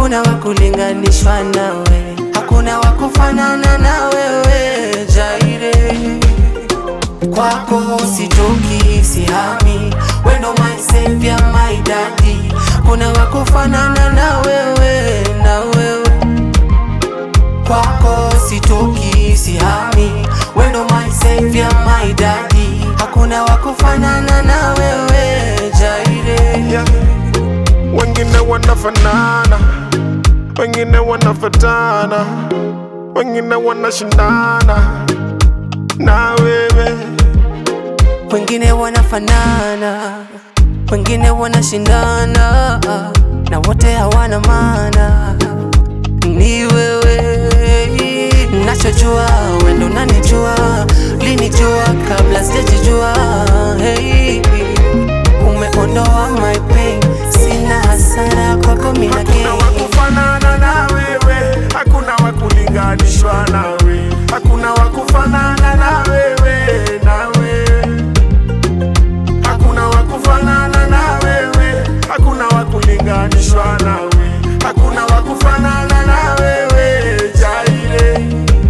hakuna wakulinganishwa nawe, hakuna wakufanana na wewe Jaire. Kwako sitoki, sihami, wendo my savior, my daddy, kuna wakufanana na wewe, na wewe kwako sitoki, sihami, wendo my savior, my daddy, hakuna wakufanana na wewe Jaire. yeah. Wengine wanafanana, wengine wanafatana, wengine wanashindana na wewe. wengine wanafanana, wengine wanashindana, na wote hawana maana. Ni wewe nachojua, wendo unanijua, linijua kabla sijajijua. Hey, umeondoa my pain, sina hasara kwako, mina Hakuna gain. wakufanana na wewe, hakuna wakulinganishwa nawe, hakuna wakufanana na wewe, na wewe. Hakuna wakufanana na wewe, hakuna wakulinganishwa nawe, hakuna wakufanana na wewe, Jaire.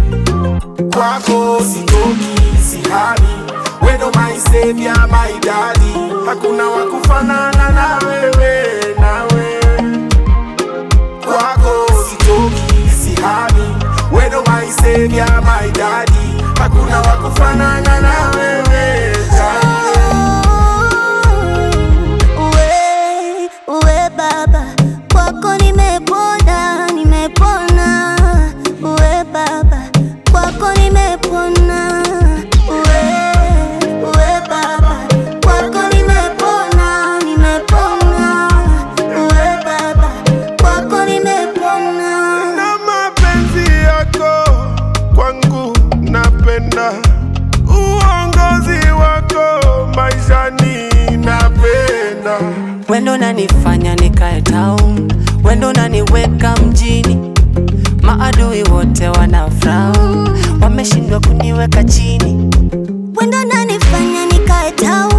Kwako sitoki, sihami, wendo my savior, my daddy, hakuna wakufanana na wewe, na wewe kwako sitoki, sihami, wendo my savior, my daddy, hakuna wakufanana na wewe Jaire. Uwe, uwe baba, kwako nimepona, nimepona. Uwe baba, kwako nimepona. Uwe, uwe baba, kwako nimepona, nimepona. Uwe baba, kwako nimepona. na mapenzi yako kwangu napenda, uongozi wako maishani napenda. Wendo nanifanya nikae town, wendo naniweka mjini. Maadui wote wana frown, wameshindwa kuniweka chini. Wendo nanifanya nikae town